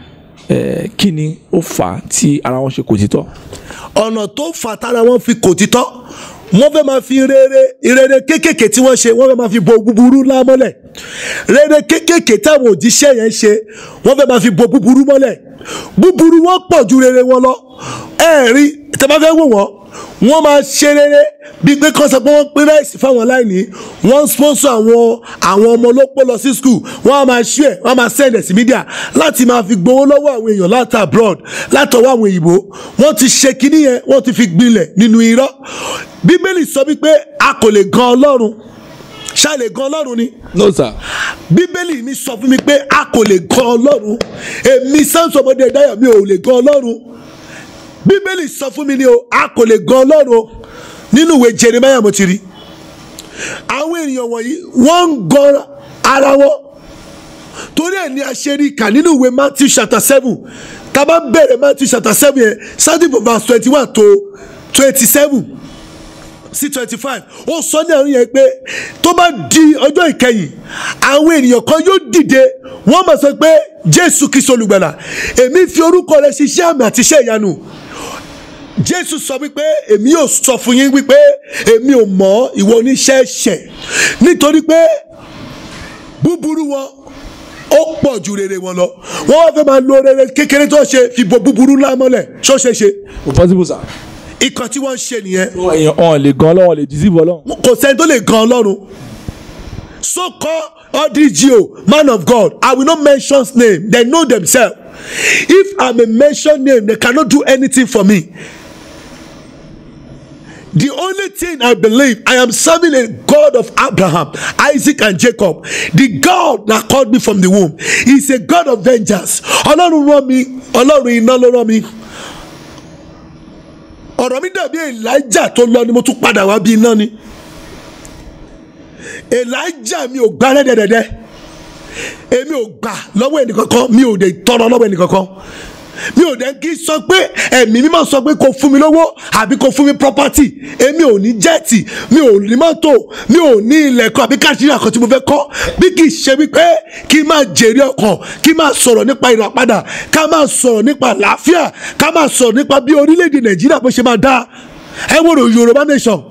ẹ kí ni ó fà á tí ara wọn ṣe kò títọ́. ọ̀nà tó fà tára wọn fi kò títọ́ wọ́n fẹ́ máa fi rere rere kéékèèké tí wọ́n ṣe wọ́n fẹ́ máa fi bo búburú lámọ́lẹ̀ rere kéékèèké táwọn òjíṣẹ́ yẹn ṣe wọ́n fẹ́ máa fi bo búburú mọ́lẹ̀ búburú wọn pọ̀ ju rere wọn lọ ẹ̀ẹ́rí tẹ́ bá fẹ́ wò wọ́n wọ́n máa ṣe rere bíi pé kọ́ sọ pé wọ́n pín ráìsì fáwọn aláìní wọ́n sponsor àwọn àwọn ọmọ olópó lọ sí school wọ́n á máa share wọ́n á máa send ẹ̀ sí media láti máa fi gbowó lọ́wọ́ àwọn èèyàn láti abroad látọwọ́ àwọn òyìnbó wọ́n ti ṣe kinní yẹn wọ́n ti fi gbilẹ̀ nínú irọ́ bíbélì sọ wípé a kò lè gan ọlọ́run ṣá lè gan ọlọ́run ni no sir. bíbélì mi sọ fún mi pé a kò lè gan ọlọ́run èmi Samson ọmọdé dáyọ̀ mi ò lè gan ọlọ́run bíbélì sọ fún mi ni o a kò lè gan ọlọ́run o nínú ìwé Jeremiah mo ti rí àwọn ènìyàn wọ̀nyí wọ́n ń gan ara wọn torí ẹ̀ ní aṣẹ́rí kà nínú ìwé Matthew chapter seven tá a bá bẹ̀rẹ̀ Matthew chapter seven yẹn starting from verse twenty one to twenty seven sí twenty five ó sọ ní àárín yẹn pé tó bá di ọjọ́ ìkẹyìn àwọn ènìyàn kan yóò dìde wọ́n máa sọ pé Jésù Kristi olùgbàlà èmi fi orúkọ rẹ̀ ṣiṣẹ́ àmì àti iṣẹ́ ìyanu jésù sọ wípé èmi yóò sọ fún yín wípé èmi ò mọ̀ ìwọ oníṣẹ́ ẹ̀ṣẹ̀ nítorí pé búburú wọn ó pọ̀ ju rere wọn lọ wọ́n wá fẹ́ máa lo rere kékeré tó ṣe fi bo búburú lámọ́lẹ̀ ṣó ṣe ṣe kò possible sir. ìkan tí wọ́n ń ṣe nìyẹn èèyàn ọ̀hún lè gan ọlọ́run lè deceive ọlọ́run. kò sẹ́ni tó lè gan ọlọ́run so call odgo man of God I will not mention name they know themselves if I may mention name they cannot do anything for me the only thing I believe I am serving a God of Abraham Isaac and Jacob the God that called me from the womb he is a God of vengeance ọlọ́run rán mi ọlọ́run iná ló rán mi ọ̀rọ̀ mi dàbí Elijah tó lọ ni mo tún padà wá bí iná ni Elijah mi ò gbá rẹ́dẹ̀dẹ̀dẹ̀ èmi ò gbà lọ́wọ́ ẹnìkankan mi ò dé tọrọ lọ́wọ́ ẹnìkankan mi ò dẹ̀ kí sọ pé ẹ̀mí mímọ́ sọ pé kò fún mi lówó àbí kò fún mi property èmi ò ní jẹ́ẹ̀tì mi ò ní mọ́tò mi ò ní ilẹ̀ kan àbí káàkiri àkàn tí mo fẹ́ kọ́ bí kì í ṣe wípé kí n máa jèrè ọkàn kí n máa sọ̀rọ̀ nípa ìràpadà ká máa sọ̀rọ̀ nípa àlàáfíà ká máa sọ̀rọ̀ nípa bí orílẹ̀-èdè Nàìjíríà bó ṣe máa dáa ẹ wò ló Yorùbá nation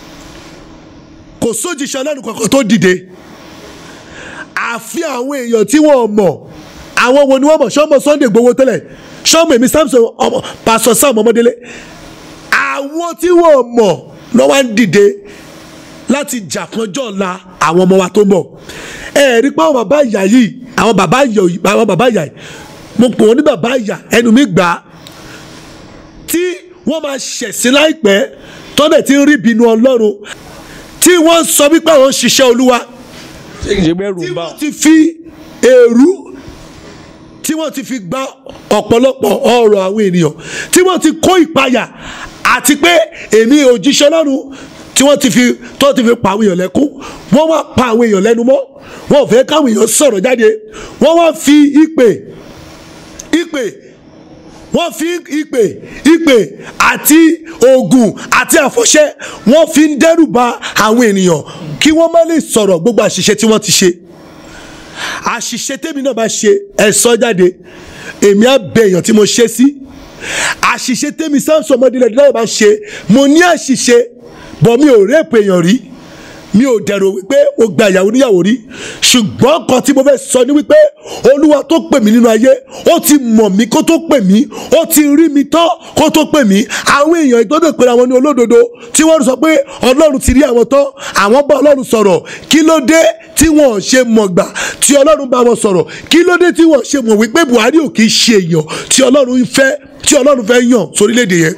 kò sójìṣẹ́ ọlọ́run kankan tó dìde àfi àwọn èèyàn tí wọ́n mọ̀ àwọn wo ni wọ́n mọ̀ sọ́mọ Sunday Igboho tẹ́lẹ̀ sọ́mọ èmi Samson ọmọ pásọ Sam Ọmọdélé àwọn tí wọ́n mọ̀ ló wá ń dìde láti jà kanjọ́ ọ̀la àwọn ọmọ wa tó ń bọ̀ ẹ rí pé àwọn bàbá ìyá yìí àwọn bàbá ìyá yìí àwọn bàbá ìyá yìí mo pè wọ́n ní bàbá ìyá ẹnu mi gbà á tí wọ́n máa ṣẹ̀sìn láìpẹ́ tọ́lẹ̀ tí ń rí ìbínú Ọlọ́run tí wọ́n sọ wípé àwọn ń ṣiṣẹ́ Olúwa ṣé kìí ṣe pé ẹrù tí ń bá wọ́n ti fi èrú tí wọ́n ti fi gba ọ̀pọ̀lọpọ̀ ọ̀rọ̀ àwọn ènìyàn tí wọ́n ti kó ìpayà àti pé èmi òjíṣẹ́ Ọlọ́run tí wọ́n ti fi tó ti fi pa àwọn èèyàn lẹ́kún wọ́n wá pa àwọn èèyàn lẹ́nu mọ́ wọ́n ò fẹ́ káwọn èèyàn sọ̀rọ̀ jáde wọ́n wá fi ìpè ìpè wọ́n fi ìpè ìpè àti oògùn àti àfọ̀ṣẹ wọ́n fi ń dẹ́rù ba àwọn ènìyàn kí wọ́n má lè sọ̀rọ̀ gbogbo àṣìṣe tí wọ́n ti ṣe àṣìṣe tèmi náà bá ṣe ẹ sọ jáde èmi á bẹ èèyàn tí mo ṣe sí àṣìṣe tèmi Samson ọmọdé náà bá ṣe mo ní àṣìṣe bọ̀ mi ò rẹ́pù èèyàn rí mi ò dẹ̀rọ wípé o gba ìyàwó níyàwó rí ṣùgbọ́n kan tí mo fẹ́ sọ ni wípé olúwa tó pè mí nínú ayé ó ti mọ̀ mí kó tó pè mí ó ti rí mi tán kó tó pè mí àwọn èèyàn ìgbọ́dọ̀ pé àwọn ní olódodo tí wọ́n sọ pé ọlọ́run ti rí àwọn tán àwọn bá ọlọ́run sọ̀rọ̀ kí ló dé tí wọ́n ṣe mọ̀ gbà tí ọlọ́run bá wọn sọ̀rọ̀ kí ló dé tí wọ́n ṣe mọ̀ wípé Buhari ò kì í ṣe èèyàn tí ọlọ́run fẹ́ tí ọlọ́run fẹ́ yàn sórílẹ̀-èdè yẹn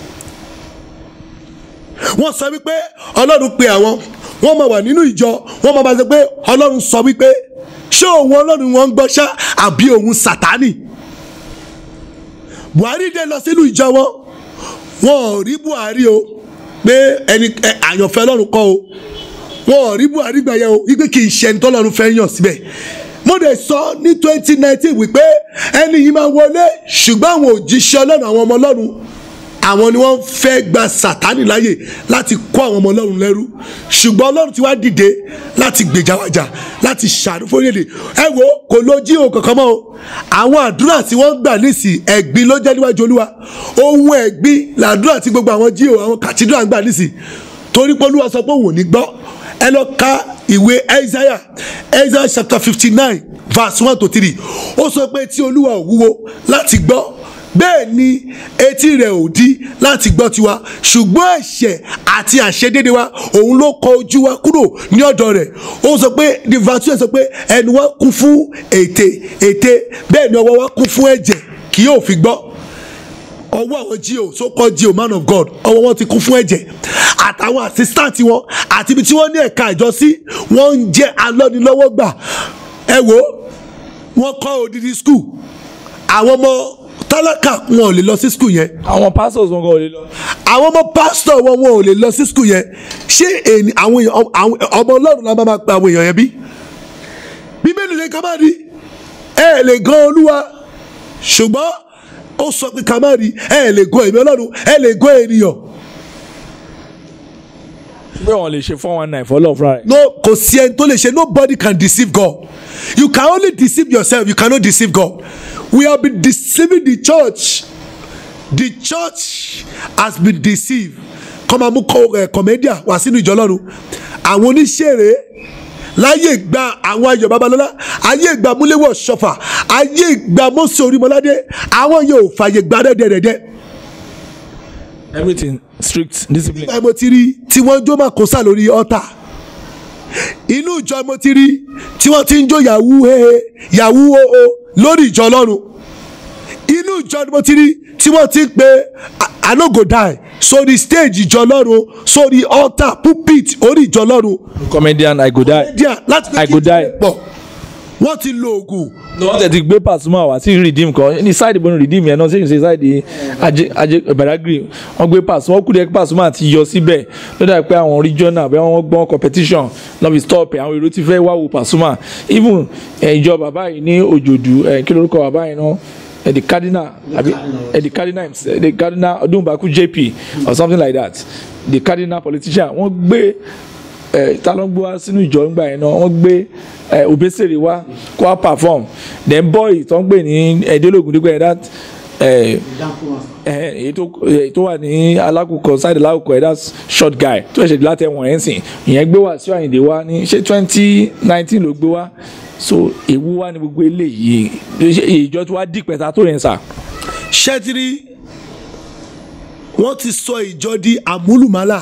wọ́n sọ wípé ọlọ́run pe àwọn wọ́n máa wà nínú ìjọ wọ́n máa bá sọ pé ọlọ́run sọ wípé ṣé òun ọlọ́run wọn ń gbọ́ ṣá àbí òun sàtánì buhari dé lọ sínú ìjọ wọn wọn ò rí buhari o pé ẹni àyànfẹ́ ọlọ́run kọ́ o wọn ò rí buhari gbà yẹn o wípé kì í ṣe ẹni tọ́lọ́run fẹ́ yàn síbẹ̀ mo dẹ̀ sọ ní twenty nineteen wípé ẹni yìí máa wọlé ṣùgbọ́n àwọn òjíṣẹ́ ọlọ́run àwọn ọmọ ọlọ́run àwọn ni wọ́n fẹ́ gba sátánì láàyè láti kó àwọn ọmọ ọlọ́run lẹ́rú ṣùgbọ́n ọlọ́run ti wá dìde láti gbèjà wájà láti ṣàánú fórílẹ̀-èdè ẹ wo kò ló jí o kankan mọ́ o àwọn àdúrà tí wọ́n gbà nísì ẹ̀gbin ló jẹ́ níwájú olúwa ohun ẹ̀gbin làdúrà tí gbogbo àwọn jí o àwọn kàtídùà ń gbà nísì torí pé olúwa sọ pé òun ò ní gbọ́ ẹ lọ ka ìwé Isaiah Isaiah chapter fifty nine verse one to three ó sọ pé tí olúwa ò wúwo láti gbọ́ bẹ́ẹ̀ ni etí rẹ̀ ò di láti gbọ́ tiwa ṣùgbọ́n ẹ̀ṣẹ̀ àti àṣedédé wa òun ló kọ ojú wa kúrò ní ọ̀dọ̀ rẹ̀ ó sọ pé the virtue sọ pé ẹnu wa kún fún ètè ètè bẹ́ẹ̀ ni ọwọ́ wa kún fún ẹ̀jẹ̀ kì yóò fi gbọ́ ọwọ́ àwọn gio so called gio man of God ọwọ́ wọn ti kún fún ẹ̀jẹ̀ àtàwọn assistant wọn àti ibi tí wọ́n ní ẹ̀ka ìjọ sí wọ́n ń jẹ́ alọ́nilọ́wọ́gbà ẹ wo wọ́n kọ́ odidi school àwọn ọmọ tálákà wọn ò lè lọ sí skul yẹn. àwọn pastors wọn kò lè lọ. àwọn ọmọ pásítọ̀ wọn wọn ò lè lọ sí skul yẹn ṣé èyí àwọn èèyàn ọmọ ọlọ́run la máa ma pa àwọn èèyàn yẹn bí. bíbélì lè ká má rí ẹ lè gan olúwa ṣùgbọ́n ó sọ pé ká má rí ẹ lè gan èmi ọlọ́run ẹ lè gan ènìyàn. pé wọn lè ṣe four one nine fọlọ́ fúnra rẹ̀. no kò sí ẹni tó lè ṣe nobody can deceive God you can only deceive yourself you cannot deceive God we have been deceiving the church the church has been deceived kọ́mọ mú kọ́mẹ́díà wá sínú ìjọ lọ́run àwọn oníṣẹ́rẹ́ láyé ìgbà àwọn ayọ̀ babalọ́lá ayé ìgbà múléwọ̀ ṣọfà ayé ìgbà mọ́sẹ̀ orímọ́ládé àwọn yóò fàyè gbà dẹ́dẹ́dẹ́dẹ́ everything strict discipline. ìgbà mo ti rí tí wọ́n jó máa kó sá lórí ọ̀tà inú ìjọ mo ti rí tí wọ́n ti ń jó yahoo hehe yahoo oo lórí ìjọ ọlọ́run inú ìjọ mo ti rí tí wọ́n ti ń pe I no go die sórí stage ìjọ ọlọ́run sórí altar pulpit orí ìjọ ọlọ́run comedian i go die. díà láti I go die. pọ̀ wọ́n ti lo oògùn ní wọ́n tẹ̀ ti gbé Pasuma wá sí redeem kan ní side ìbọn redeem yẹn náà ṣé kì í ṣe side ajé ajé Badagry wọ́n gbé Pasuma wọ́n kú dẹ́ Pasuma ti yọ síbẹ̀ lọ́dà pé àwọn regional bẹ́ẹ̀ wọ́n gbọ́n competition náà fi stop ẹ̀ àwọn èrò ti fẹ́ wá wo Pasuma even eh, ìjọ bàbá yìí ní òjòdú eh, kí lórúkọ bàbá yìí náà eh, the cardinal àbí eh, the cardinal eh, the cardinal Odunbaku JP or something like that the cardinal politician wọ́n gbé ẹ ta ló ń gbé wá sínú ìjọ ńgbà yẹn náà wọ́n gbé ẹ Obesere wá kó wá perform then boy tó ń gbé ní ẹ̀ẹ́dẹ́lógún dígbà yẹn that ẹ ẹ èyí tó èyí tó wà ní alákòókò side alákòókò ẹ̀ that short guy tó ẹ̀ṣẹ̀ láti ẹ̀wọ̀n ẹ̀ ń sìn ìyẹn gbé wá sí Àyìndé wá ní ṣé twenty nineteen ló gbé wá so èwo wá ní gbogbo eléyìí ìjọ tí wàá dìpẹ̀ta tó yẹn sà. ṣẹ́tìrì wọ́n ti sọ ìjọ di àmúlùmálà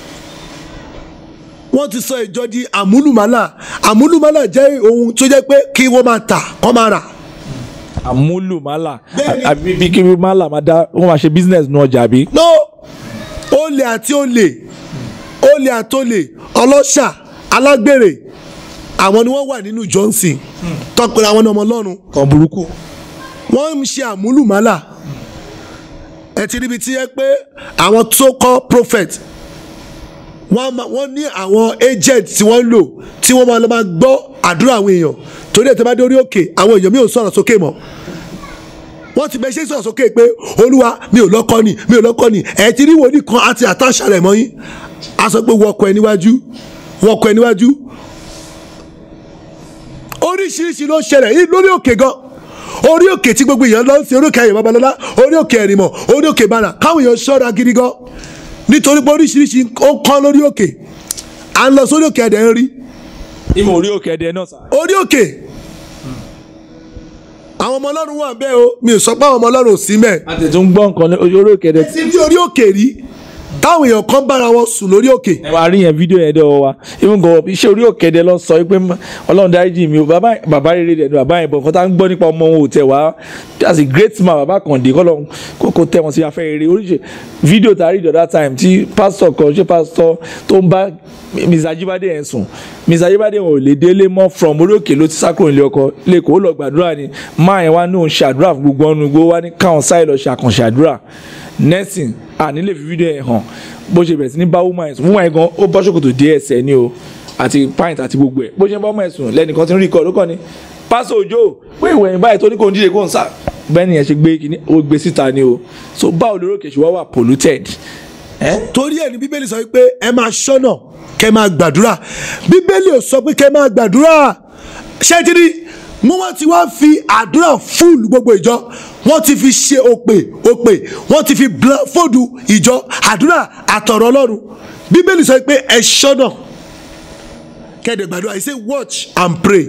wọ́n ti sọ ìjọ di àmúlùmálà àmúlùmálà jẹ́ ohun tó jẹ́ pé kí wọ́n máa tà kọ́ máa rà àmúlùmálà Bẹ́ẹ̀ni. àbí bí kí málà máa dá wọ́n máa ṣe business nu ọjà bí. no olè àti olè olè àti olè ọlọ́ṣà alágbèrè àwọn ni wọ́n wà nínú johnson tọpẹ́ àwọn ọmọ ọlọ́run kan burúkú. wọ́n ń ṣe àmúlùmálà ẹ ti ríbi tí yẹ pé àwọn tó kọ́ prophet wọ́n á máa- wọ́n ní àwọn agent tí wọ́n ń lò tí wọ́n máa lọ máa gbọ́ àdúrà àwọn èèyàn torí ẹ̀ tẹ́ bá dé orí òkè àwọn èèyàn mi ò sọ̀rọ̀ sókè mọ́ wọ́n ti bẹ́ẹ̀ ṣe sọ̀rọ̀ sókè pé olúwa mi ò lọ́kọ́ ni mi ò lọ́kọ́ ni ẹ̀ ti rí wòlíì kan àti àtàṣà rẹ̀ mọ́ yín a sọ pé wọ́kọ̀ ẹ níwájú wọ́kọ̀ ẹ níwájú oríṣiríṣi ló ń ṣẹlẹ̀ yìí lórí òkè gan orí òkè tí gbogbo èèyàn lọ sí orí òkè ayọ̀ babalọ́lá orí òkè ẹ̀rìmọ̀ orí òkè ìbàdàn káwọn èèyàn ṣọ́ra gidi gan nítorí pé oríṣiríṣi ó ń kán lórí òkè à ń lọ sórí òkè ẹ̀dẹ̀ ń rí ìmọ̀ orí òkè ẹ̀dẹ̀ náà sà. orí òkè àwọn ọmọ ọlọ́run wà bẹ́ẹ̀ o mi ò sọ pé àwọn ọmọ ọlọ́run ò sí mẹ́ẹ̀ a tètè ń gbọ́ nǹkan ní orí òkè ẹ̀dẹ̀. ti rí orí òkè rí táwọn èèyàn kan bára wọn sùn lórí òkè ẹ wá rí yẹn fídíò yẹn dọ́wọ́ wa even gan iṣẹ́ orí òkè ẹ̀dẹ̀ lọ sọ pé ọlọ́run dáríjì mi o bàbá bàbá rere dẹ̀ ni bàbá yẹn bọ̀ nǹkan tá ń gbọ́ nípa ọmọ wọn ò tẹ̀ wá as a great man bàbá kan dé kọ́ lọ́n kókó tẹ̀ wọ́n sí afẹ́ rere oríṣi fídíò tá a rí the other time tí pásítọ̀ kan ṣé pásítọ̀ tó ń bá Mr. Ajibade yẹn sùn Mr. Ajibade wọn ò lè délé mọ́ from orí òkè ló ti sá kúrò nílé ọkọ lẹ́kọ̀ọ́ ó lọ gbàdúrà ni máa yẹn wá ní òun ṣàdúrà fún gbogbo ọ̀nù gbogbo wá ní káwọn sáyé lọ ṣàkànṣe àdúrà nursing àní lè fi fídíò yẹn hàn bó ṣe bẹ̀rẹ̀ sí ní bá woman yẹn sùn woman yẹn gan ó bọ́ ṣòkòtò dé ẹsẹ̀ ni o àti pint àti gbogbo ẹ̀ bó ṣe ń bá woman yẹn sùn lẹ́nìkan ti ń rí ikọ̀ ló kàn ní pásọ òjò pé ìwẹ̀yìn báyìí tó ní kò ń díje kó ń sà bẹ́ẹ̀ ni yẹn ṣe gbé kíní ó gbé síta ni o so báwo lórí òkè ṣùgbọ́n wà polluted. Eh? torí ẹ̀ ní bíbélì sọ pé ẹ máa ṣọ́nà kẹ́ máa gbàdúrà bíbélì ò sọ pé kẹ́ máa gbàdúrà ṣẹ́tìrì mo wọ́n ti wá fi àdúrà fúlù gbogbo ìjọ wọ́n ti fi ṣe òpè òpè wọ́n ti fi fòdù ìjọ àdúrà àtọ̀rọ̀ ọlọ́run bíbélì sọ pé ẹ ṣọ́nà kẹ́ẹ̀dẹ̀ gbàdúrà he say watch and pray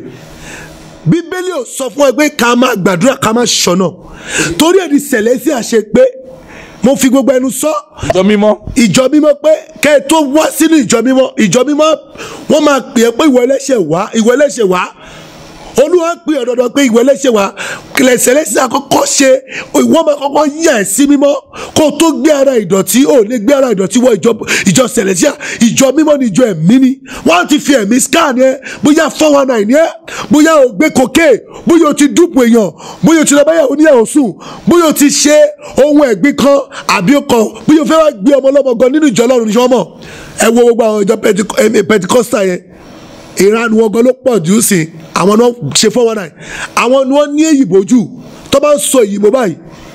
bíbélì ò sọ fún ẹ pé ká máa gbàdúrà ká máa ṣọ́nà torí ẹ̀ ní sẹ̀lẹ́sì àṣẹ pé mo fi gbogbo ẹnu sọ ìjọ mímọ́ ìjọ mímọ́ pé kẹ́ ẹ tó wá sínú ìjọ mímọ́ ìjọ mímọ́ wọ́n máa pè é pé ìwọ ẹlẹ́ṣẹ̀ wá ìwọ ẹlẹ́ṣẹ̀ wá olúwa pè ọ́ dandan pé ìwọ ẹlẹ́ṣẹ̀ wá kìlẹ̀sẹ̀ lẹ́sẹ̀ àkọ́kọ́ ṣe ìwọ́n máa kọ́kọ́ yà ẹ́ sí mímọ́ kó o tó gbé ara ìdọ̀tí ò lè gbé ara ìdọ̀tí wọ ìjọ ìjọ sẹ̀lẹ̀síà ìjọ mímọ́ ni ìjọ ẹ̀mí ni wọ́n á ti fi ẹ̀mí scan yẹn bóyá four one nine yẹn bóyá o gbé koké bóyá o ti dúpọ̀ èèyàn bóyá o ti lọ báyà oníyàwó sùn bóyá o ti ṣe ohun ẹ̀gbin kan àbí o kan bóyá o fẹ́ wá gbé ọmọ ọlọ́mọ gan nínú ìjọ ọlọ́run ní sọ́mọ̀ ẹ wo gbogbo àwọn ìjọ pentikọ́sítà yẹn ìranu wọn gan ló pọ̀ jù sí àwọn náà ṣe four one nine àwọn ni wọ́n ní èyìnbó jù tó bá ń sọ èyìnbó báyìí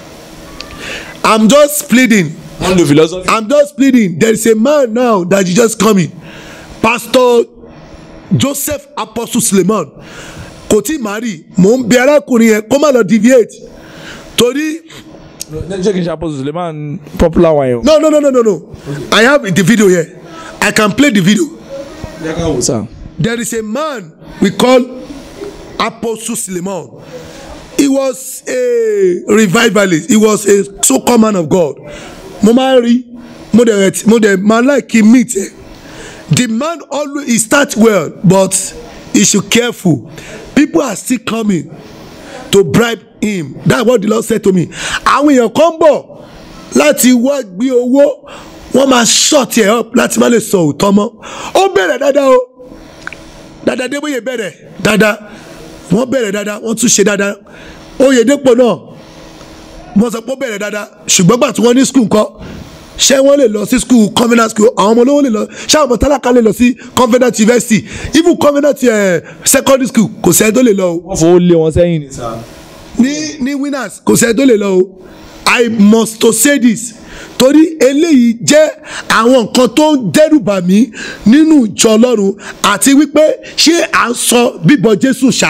i'm just pleading wọ́n lo philosophy. i'm just pleading there is a man now that is just coming pastor joseph apostle suleiman kò tí ì má rí mò ń bẹ arákùnrin yẹn kó má lọ deviate torí ṣé kì í ṣe apostle suleiman popular one yẹn o. no no no no no no i have the video here i can play the video jẹ́ ká wò sá. there is a man we call apostle suleiman he was a revivalist he was a so-called man of god mo máa ń rí mo dẹ̀ mo dẹ̀ máa like him meet ẹ̀ the man always he start well but he should careful people are still coming to bribe him that's what the lord said to me àwọn èèyàn kan bọ̀ láti wá gbé owó wọ́n máa short ẹ̀ up láti má lè sọ òótọ́ mọ́ ó bẹ̀rẹ̀ dáadáa o dáadáa débóyè bẹ̀rẹ̀ dáadáa wọ́n bẹ̀rẹ̀ dáadáa wọ́n tún ṣe dáadáa oyèdèpọ̀ náà wọ́n sọ pé ó bẹ̀rẹ̀ dáadáa ṣùgbọ́n gbà tí wọ́n ní skul kọ́ ṣé wọ́n lè lọ sí skul convenant school àwọn ọmọ olówó lè lọ ṣé àwọn ọmọ tálákà lè lọ sí convenant university even convenant eh, secondary school kò sẹ́ni tó lè lọ o wọ́n fowó lé wọn sẹ́yìn ní sá. ní ní winners kò sẹ́ni tó lè lọ o i must to say this torí eléyìí jẹ́ àwọn nǹkan tó ń dẹ́rùbà mí nínú ìjọ ọlọ́run àti wípé ṣé à ń sọ bíbọ jésù ṣá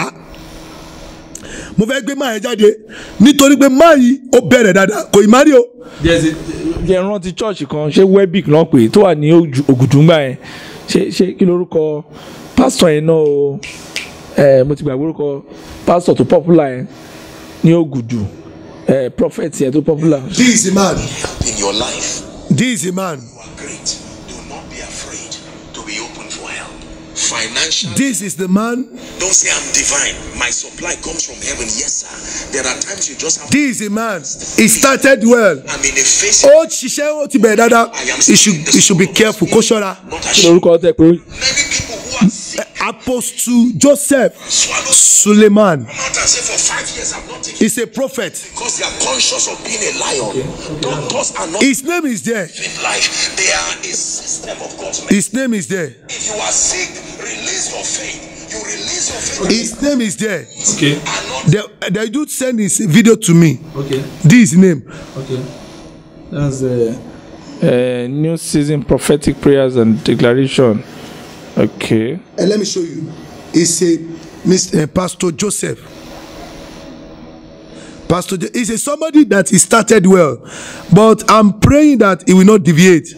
mo fẹ́ gbé máa yẹn jáde nítorí pé máa yìí ó bẹ̀rẹ̀ dáadáa kò ì má rí o jẹ́ rántí church kan ṣé webic náà pè tó wà ní Ògù- ògùdùngbà yẹn ṣé ṣé kí lorúkọ pásítọ̀ yẹn náà o ẹ mo ti gbàgbé orúkọ pásítọ̀ tó popular yẹn ní ògùdù ẹ prophet yẹn tó popular. this is a man in your life. this is a man You are great. Do not be afraid to be open for help. Financial. this is the man Don't say I'm divine. My supply comes from heaven. Yes, sir. There are times you just have. this is a man he started well I'm in a face. ó ṣiṣẹ́ ó ti bẹ̀rẹ̀ dáadáa he should he should be careful kó ṣọ́ra. Not kí ashamed. lorúkọ tẹ pé Many people who are sick. apostle joseph Swallow. suleiman Come out and say for five years I'm not taking is a prophet because they are conscious of being a lion. Doctors are not his name is there living life. They are a system of God's men. his name is there If you are sick, release your faith. You release your faith. his name is there okay And not the the dude send his video to me okay this is name okay that's the uh, new season prophetic prayers and declaration okay and let me show you it's a mr uh, pastor joseph pastor jo he's a somebody that he started well but i'm praying that he will not deviate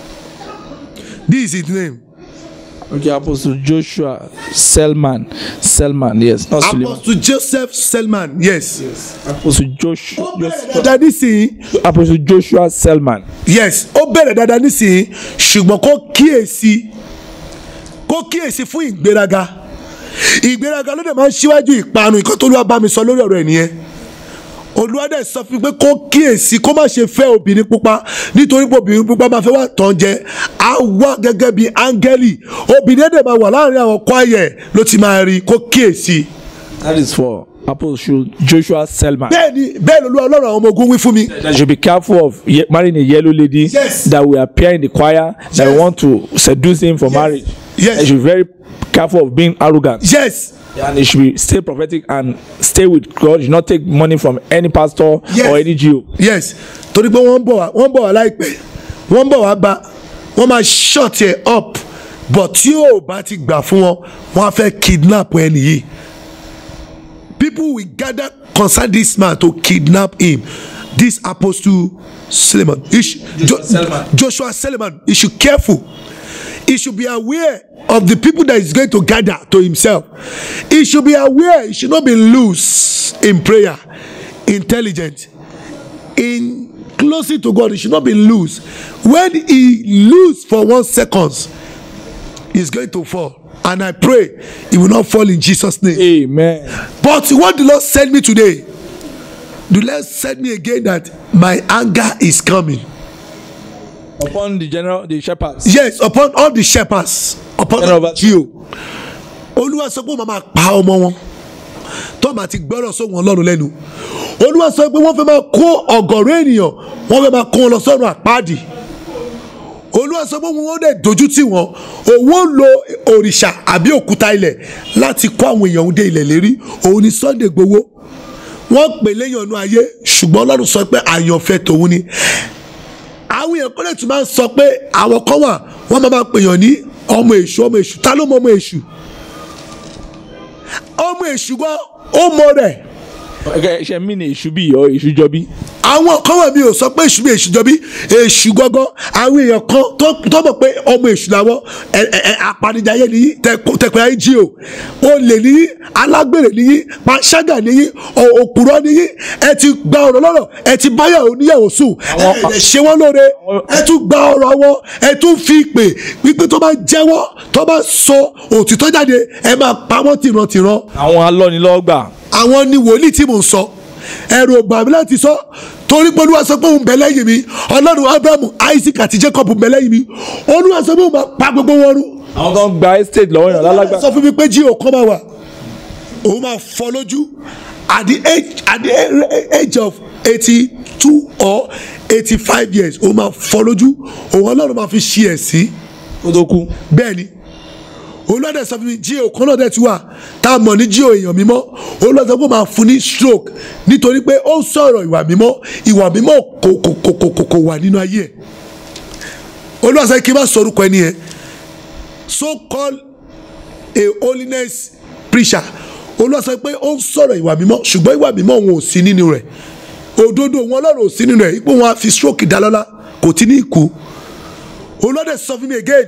this is his name okay apostle joshua selman selman yes not suleiman apostle joseph selman yes apostle joshua ó bẹ̀rẹ̀ dáadáa nísìnyí apostle joshua selman yes ó bẹ̀rẹ̀ dáadáa nísìnyí ṣùgbọ́n kó kíyèsí kó kíyèsí fún ìgbéraga ìgbéraga ló dẹ̀ máa ń ṣíwájú ìparun nǹkan tó lọ́wọ́ bá mi sọ lórí ọ̀rọ̀ ẹ̀ nìyẹn olùwádẹ sọ fún mi pé kó kíyèsí kó má ṣe fẹ́ obìnrin pupa nítorí pé obìnrin pupa máa fẹ́ wá tán jẹ á wá gẹ́gẹ́ bí áńgẹ́lì obìnrin dẹ̀ máa wà láàrin àwọn kwayẹ̀ ló ti máa rí kó kíyèsí. that is for apostle joshua selman bẹ́ẹ̀ ni bẹ́ẹ̀ lolúwa ọlọ́run àwọn ọmọ ogun wí fún mi. that you should be careful of ye- marrying a yellow lady Yes. that will appear in the choir that Yes. want to seduce him for Yes. marriage Yes. you should be very careful of being arrogant yes and you should be stay prophetic and stay with god you should not take money from any pastor Yes. or any jew yes torí pé wọ́n ń bọ̀ wá wọ́n ń bọ̀ wá láìpẹ́ wọ́n ń bọ̀ wá bá wọ́n máa shut ẹ̀ up but tí ò bá ti gbà fún wọn wọ́n á fẹ́ kidnap ẹni yìí people will gather concern this man to kidnap him this apostle Suleiman he should, jo Selman. Joshua Suleiman he should careful he should be aware of the people that he's going to gather to himself he should be aware he should not be loose in prayer intelligent in closing to God, he should not be loose. When he loose for one seconds, he's going to fall. And I pray he will not fall in Jesus' name. amen But what the Lord said me today, the Lord said me again that my anger is coming. upon the general the shepherds Yes, upon all the shepherds, upon General all the over- Jew. Olúwa sọ pé wọ́n máa pa ọmọ wọn tó máa ti gbọ́rọ̀ sóhun ọlọ́run lẹ́nu. Olúwa sọ pé wọ́n fẹ́ máa kó ọ̀gọ̀rọ̀ ènìyàn wọ́n fẹ́ máa kó wọn lọ sọ́run àpáàdì. Olúwa sọ pé wọ́n dẹ̀ dojú tì wọ́n òun ó lo òrìṣà àbí òkúta ilẹ̀ láti kó àwọn èèyàn dé ilẹ̀ lérí òun ni Sunday Igboho wọ́n pè léyìn ọ̀nà ayé ṣùgbọ́n ọlọ́run sọ pé àyànfẹ́ tòun ni àwọn èèyàn kọ́lẹ̀ tún máa ń sọ pé àwọn kan wà wọ́n máa máa pèèyàn ní ọmọ èṣù ọmọ èṣù ta ló mọ ọmọ èṣù ọmọ èṣù gan ó mọ rẹ̀ okay ṣe mí ni èṣù bí ọ èṣù jọ bí àwọn kan wà mí ò sọ pé èṣù bí èṣù jọbí èṣù gangan àwọn èèyàn kan tó- tó mọ̀ pé ọmọ èṣù làwọn ẹ ẹ ẹ apanijayé nìyí tẹpẹ ayé jí o olè nìyí alágbèrè nìyí panṣágà nìyí ò- òpùrọ́ nìyí ẹ ti gba ọ̀rọ̀ lọ́rọ̀ ẹ ti báyà oníyàwó sùn ẹ Àwọn- ẹ ṣe wọ́n lóore ẹ tún gba ọ̀rọ̀ wọn ẹ tún fi pè wípé tó bá jẹ́wọ́ tó bá sọ òtítọ́ jáde ẹ máa pa wọ́n tìrantìran àwọn alọ́nilọ́gbà àwọn ni wòlíì tí mò ń sọ ẹrù ọgbà mi láti sọ torí pé olúwa sọ pé òun bẹ lẹ́yìn mi ọlọ́run abrahamu isaac àti jacob bẹ lẹ́yìn mi olúwa sọ pé òun máa pa gbogbo wọn rú àwọn tó ń gba estate lọ́wọ́ yàn lálágbà sọ fún mi pé jí òkan máa wà òun máa fọ́ lójú at the age at the age of eighty two or eighty five years òun máa fọ́ lójú òun ọlọ́run máa fi ṣí ẹ̀ sí kó tó kú bẹ́ẹ̀ ni olùwàdà sọ fún mi jí òkan náà dẹ̀ ti wà tá a mọ̀ ní jí èèyàn mímọ́ olùwàdà sọ pé ó máa fún ní stroke nítorí pé ó ń sọ̀rọ̀ ìwà mímọ́ ìwà mímọ́ kò kò kò kò kò kò wà nínú ayé ẹ̀ olùwàdà sọ kí n má sọ orúkọ ẹni yẹn so called a holiness preacher olùwàdà sọ pé ó ń sọ̀rọ̀ ìwà mímọ́ ṣùgbọ́n ìwà mímọ́ òun ò sí nínú rẹ̀ òdodo wọn lọ́rọ̀ ò sí nínú rẹ̀ ipò wọn á fi stroke dá lọ́lá kò tí ní ìkú olùwàdà sọ fún mi again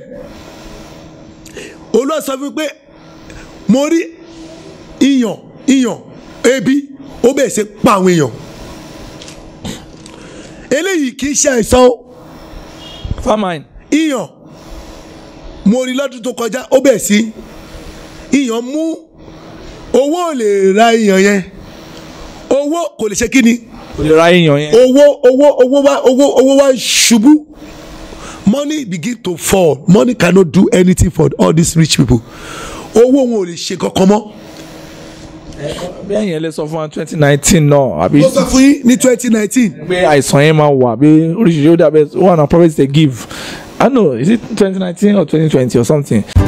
olúwa sọ fún mi pé mo rí iyàn iyàn ebi ó bẹ̀rẹ̀ sí pa àwọn èèyàn eléyìí kì í ṣe àìsàn o famine iyàn mo rí lọ́dún tó kọjá ó bẹ̀rẹ̀ sí iyàn mú owó ò lè ra iyàn yẹn owó kò lè ṣe kí ni kò lè ra èèyàn yẹn owó owó owó wá owó owó wá ṣubú money begin to fall money cannot do anything for all these rich people owó wọn ò lè ṣe kankan mọ́. bẹ́ẹ̀ yẹn lè sọ fún wa twenty nineteen náà àbí mo sọ fún yín ní twenty nineteen pé àìsàn yẹn máa wà bí oríṣiríṣi ó dàbẹ̀ one of the prophets they give I don't know is it twenty nineteen or twenty twenty or something